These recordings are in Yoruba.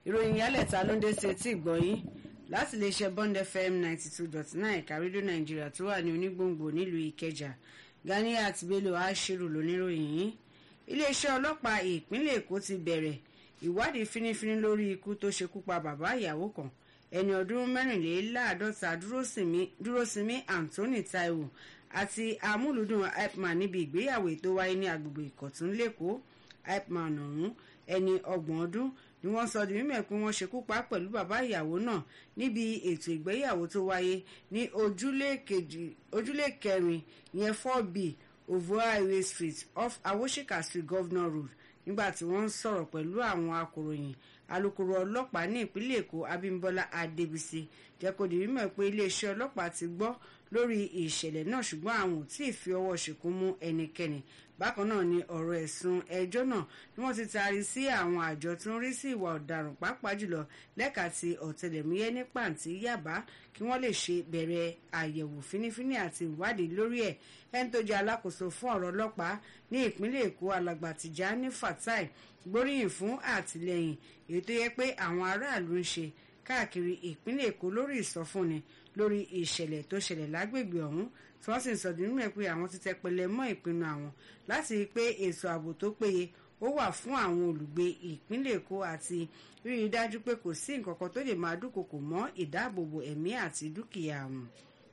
ìròyìn yálẹ̀ta ló ń dé sí etí ìgbọ̀nyín láti lè ṣe bond fm ninety two dot nine ẹ̀ka rédíò nàìjíríà tó wà ní onígbòǹgbò nílùú ìkẹjà ganiat bello ashiru lóníròyìn yìí iléeṣẹ́ ọlọ́pàá ìpínlẹ̀ èkó ti bẹ̀rẹ̀ ìwádìí fínífíní lórí ikú tó ṣekú pa bàbá ìyàwó kan ẹni ọdún mẹ́rìnléláàádọ́ta dúrósinmi anthony taiwo àti amúlùdùn ipman níbi ìgbéyàwó tó wáyé ní agbègbè ìkọ̀tún lẹ́kọ̀ọ́ ipman ọ̀hún ẹni ọgbọ̀n ọdún ni wọ́n sọ di mímọ̀ pé wọ́n ṣekú pa pẹ̀lú bàbá ìyàwó náà níbi ètò ìgbéyàwó tó wáyé ní ojúlé kẹrin yẹn four b ovoa highway street off awoshika street governor road nígbà tí wọ́n ń sọ̀rọ̀ pẹ̀lú àwọn akòròyìn alūkkóró ọlọ́pàá ní ìpínlẹ̀ èkó abímbọ́lá adébísí jẹ́ kó di mímọ̀ pé iléeṣẹ́ ọlọ́pàá ti gbọ́ lórí ìṣẹ̀lẹ̀ náà ṣùgbọ́n àwọn ò tí ì fi ọwọ́ ṣìkún mú ẹnikẹ́ni bákan náà ni ọ̀rọ̀ ẹ̀sùn ẹjọ́ náà ni wọ́n ti taari sí àwọn àjọ tó ń rí sí ìwà ọ̀daràn pàápàá jùlọ lẹ́ka ti ọ̀tẹlẹ̀múyẹ́ ní pàǹtí yàbá kí wọ́n lè ṣe bẹ̀rẹ̀ àyẹ̀wò fínífíní àti ìwádìí lórí ẹ̀ ẹni tó jẹ́ alákòóso fún ọ̀rọ̀ ọlọ́pàá ní ìpínlẹ̀ èkó alàgbà Tìjání Fatai gbóríyìn fún àtìlẹ́yìn èyí tó yẹ pé àwọn aráàlú ń ṣe káàkiri ìpínlẹ̀ èkó lórí ìsọfúnni lórí ìṣẹ̀lẹ̀ tó ṣẹlẹ̀ lágbègbè ọ̀hún tí wọ́n sì ń sọ nínú ẹ̀ pé àwọn ti tẹpẹlẹ mọ́ ìpinnu àwọn láti rí i pé ètò ààbò tó péye ó wà fún àwọn olùgbé ìpínlẹ̀ èkó àti rí i dájú pé kò sí nǹkan kan tó lè máa dúnkokò mọ́ ìdáàbòbò ẹ̀mí àti dúkìá wọn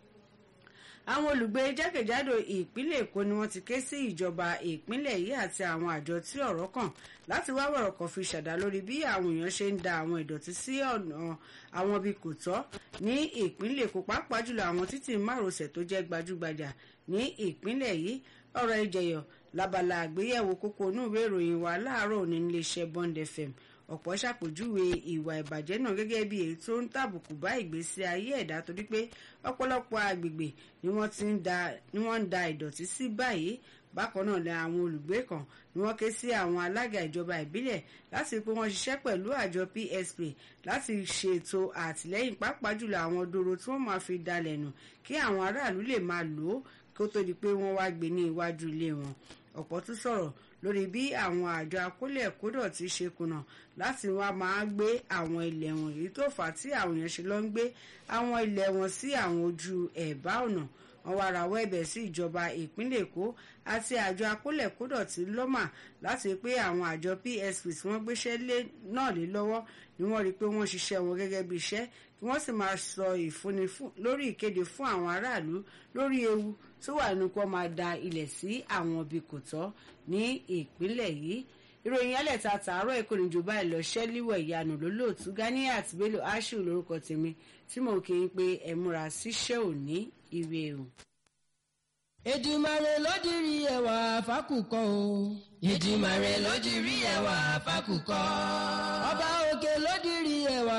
àwọn olùgbé jákèjádò ìpínlẹ̀ èkó ni wọ́n ti ké sí ìjọba ìpínlẹ̀ yìí àti àwọn àjọ tí ọ̀rọ̀ kàn láti wá wọ̀rọ̀ kan fi ṣàdá lórí bí àwọn èèyàn ṣe ń da àwọn ìdọ̀tí sí ọ̀nà àwọn ibi kò tọ́ ní ìpínlẹ̀ èkó pàápàá jùlọ àwọn títì márosẹ̀ tó jẹ́ gbajúgbajà ní ìpínlẹ̀ yìí ọ̀rọ̀ ìjẹyọ̀ labala àgbéyẹ̀wò kókó inú ìwé ìròyìn wa láàárọ̀ òní níléeṣẹ́ Bond FM ọ̀pọ̀ ṣàpèjúwe ìwà ìbàjẹ́ náà gẹ́gẹ́ bí èyí tó ń tàbùkù bá ìgbésí ayé ẹ̀dá torí pé ọ̀pọ̀lọpọ̀ agbègbè ni wọ́n ń da ìdọ̀tí sí báyìí bákan náà ni àwọn olùgbé kan ni wọ́n ké sí àwọn alága ìjọba ìbílẹ̀ láti pé wọ́n ṣiṣẹ́ pẹ̀lú àjọ PSP láti ṣètò àtìlẹ́yìn pàápàá jùlọ àwọn dòrò tí wọ́n máa fi dalẹ̀ nù kí àwọn aráàlú lè máa lò ó kó tó di pé wọ́n wá gbé ní iwájú ilé wọn ọ̀pọ̀ tún sọ̀rọ̀ lórí bí àwọn àjọ akólẹ̀ kódọ̀ ti ṣe kùnà láti wá máa gbé àwọn ilẹ̀ wọn èyí tó fà á tí àwọn èèyàn ṣe lọ ń gbé àwọn ilẹ̀ wọn sí àwọn ojú ẹ̀bá ọ̀nà wọn wá rawọ́ ẹ̀bẹ̀ sí ìjọba ìpínlẹ̀ èkó àti àjọ akólẹ̀ kódọ̀ tí lọ́mà láti pé àwọn àjọ PSP tí wọ́n gbéṣẹ́ lé náà lé lọ́wọ́ ni wọ́n rí i pé wọ́n ṣiṣẹ́ wọn gẹ́gẹ́ bí iṣẹ́ kí wọ́n sì máa sọ ìfúnni lórí ìkéde fún àwọn aráàlú lórí ewu tó wà nínú kó máa da ilẹ̀ sí àwọn ibi kò tọ́ ní ìpínlẹ̀ yìí ìròyìn ẹlẹ́ta tààrọ̀ èkó ní jù báyìí lọ ṣẹ́líwọ̀ ìyanu lólóòtú Ganiat Bello Ashiru lórúkọ tèmi tí mo kì í pé ẹ múra síṣẹ́ òní ire o. Èdùmàrè ló dirí ẹwà fákùkọ o. Èdùmàrè ló dirí ẹwà fákùkọ. ọba òkè ló dirí ẹwà